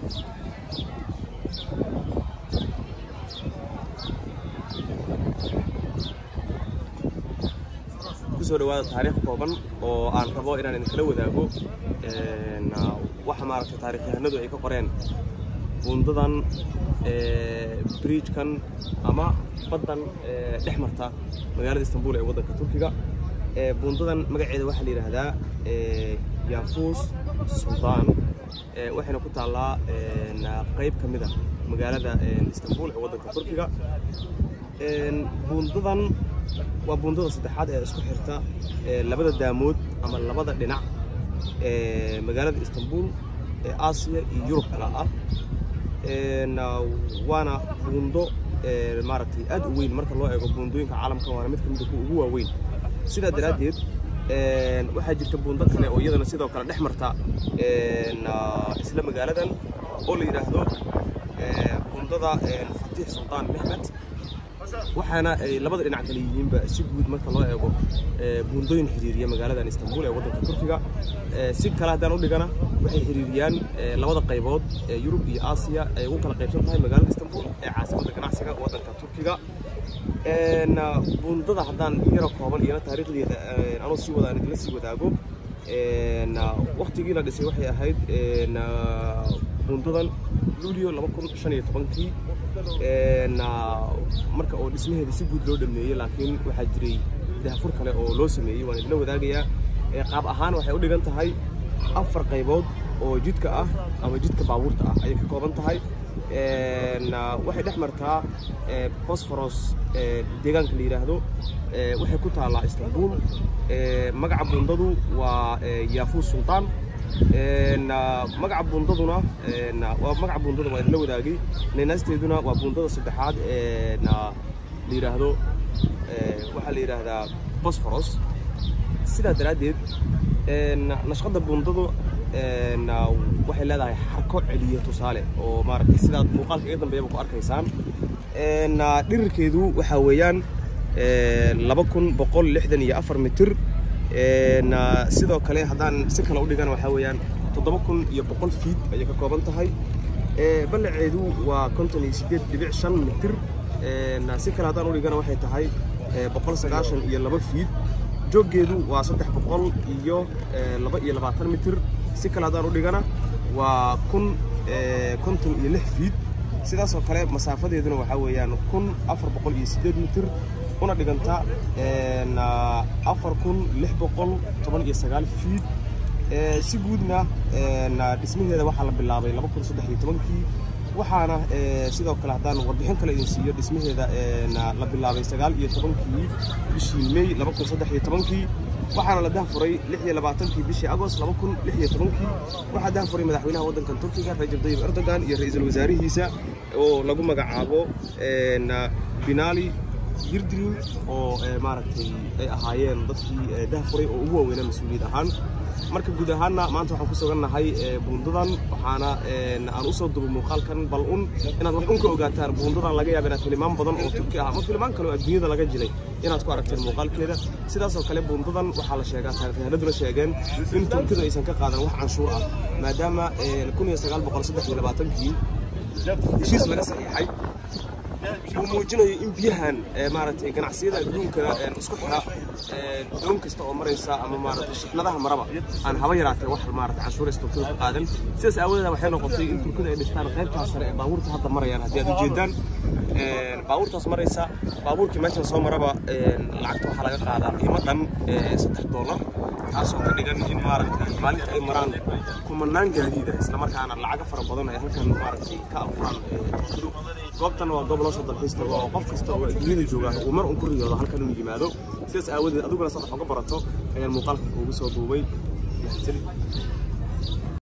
kusoo dhawaada taariikh kooban oo aan rabo inaan idinkala wadaago waxa maaragtay taarikhyahanadu ay ka qoreen buundadan bridgekan ama baddan dhex marta magaalada istanbul ee waddanka turkiga buundadan magaceeda waxaa la yidhaahdaa yaafuus suldaan waxayna ku taallaa qayb ka mid a magaalada istanbul ee waddanka turkiga buundadan waa buundada saddexaad ee isku xirta labada daamood ama labada dhinac ee magaalada istanbul ee aasiya iyo yurub kala ah waana buundo maaragtay aad u weyn marka loo eego buundooyinka caalamka waana mid ka mida kuwa ugu waaweyn sidaa daraaddeed waxaa jirta buundo kale oo iyadana sidoo kale dhex marta isla magaaladan oo la yidhaahdo buundada fatiix sultaan mexmed waxaana ay labada dhinac kale yihiinba si guud marka loo eego buundooyin xiriiriya magaaladan istanbul ee waddanka turkiga si kale haddaan u dhigana waxay xiriiriyaan labada qaybood ee yurub iyo aasiya ay ugu kala qaybsan tahay magaalada istanbul ee caasimadda ganacsiga waddanka turkiga buundada haddaan yaro kooban iyana taariikhdeeda anuu sii wada aan idinla sii wadaago waktigii la dhisay waxay ahayd buundadan luulio laba kun shan iyo tobankii marka oo dhismaheeda si guud loo dhameeyey laakiin waxaa jiray dahfur kale oo loo sameeyey waan idinla wadaagayaa qaab ahaan waxay u dhigan tahay afar qaybood oo jidka ah ama jidka baabuurta ah ayay ka kooban tahay waxay dhex martaa bosforos deegaanka la yidhaahdo waxay ku taallaa istanbul magaca buundadu waa yaafuus sultaan magaca buundaduna waa magaca buundada waa idinla wadaagay naynasteeduna waa buundada saddexaad la yidhaahdo waxaa la yidhaahdaa bosforos sidaa daraaddeed nashqadda buundadu waxay leedahay xarko celiya tusaale oo maaragtay sidaad muuqaalka iga dambeeyaba ku arkaysaan dhirirkeedu waxaa weeyaan laba kun boqol lixdan iyo afar mitir sidoo kale haddaan si kale u dhigana waxaa weeyaan toddoba kun iyo boqol fiid ayay ka kooban tahay ballaceedu waa konton iyo siddeed dhibic shan mitir si kale haddaan u dhigana waxay tahay boqol sagaashan iyo laba fiid jooggeedu waa saddex boqol iyo laba iyo labaatan mitir si kale haddaan u dhigana waa kun konton iyo lix fiid sidaasoo kale masaafadeeduna waxaa weeyaan kun afar boqol iyo siddeed mitir una dhiganta afar kun lix boqol toban iyo sagaal fiid si guudna dhismaheeda waxaa la bilaabay laba kun saddex iyo tobankii waxaana sidoo kale haddaan warbixin kale idin siiyo dhismaheeda la bilaabay sagaal iyo tobankii bishii may laba kun saddex iyo tobankii waxaana la dahfuray lix iyo labaatankii bishii agost laba kun lix iyo tobankii waxaa dahfuray madaxweynaha waddankan turkiga rajab tayyib erdogan iyo ra-iisul wasaarihiisa oo lagu magacaabo binali yirdirin oo maaragtay ay ahaayeen dadkii dahfuray oo ugu waaweynaa mas-uuliyad ahaan marka guud ahaanna maanta waxaan ku sugannahay buundadan waxaana aan usoo dubo muuqaalkan bal un inaad wax un ka ogaataan buundadan laga yaaba inaad filimaan badan oo turki ah ama filimaan kale oo adduunyada laga jilay inaad ku aragteen muuqaalkeeda sidaasoo kale buundadan waxaa la sheegaa taarikhyahanaduna sheegeen in turkidu aysan ka qaadan wax canshuur ah maadaama kun iyo sagaal boqol saddex iyo labaatankii heshiis laga saxiixay uu muujinayo in biyahan maaragtay ganacsiyada adduunka isku xira doon kasta oo maraysa ama maaragtay shixnadaha maraba aan haba yaraatee wax maaragtay canshuuraysa turkida ka qaadan sidaas aawadeeda waxay noqotay in turkida ay dhistaan qaybtaas sare ee baabuurta hadda marayaan haddii aad ujeedaan baabuurtaas maraysa baabuurkii meeshan soo maraba lacagta waxaa laga qaadaa qiimo dhan saddex doolar taasoo ka dhigan in maaragtay maalinta ay maraan kumanaan gaadiida islamarkaana lacaga fara badan ay halkan maaragtay ka abuuraan turkidu goobtan waa goob loo soo dalxiis tago oo qof kasta oo adduunyada jooga uu mar un ku riyoodo halkan inuu yimaado sidaas aawadeed adiguna sax uga barato ayaan muuqaalka kuugu soo duubay mahadsanid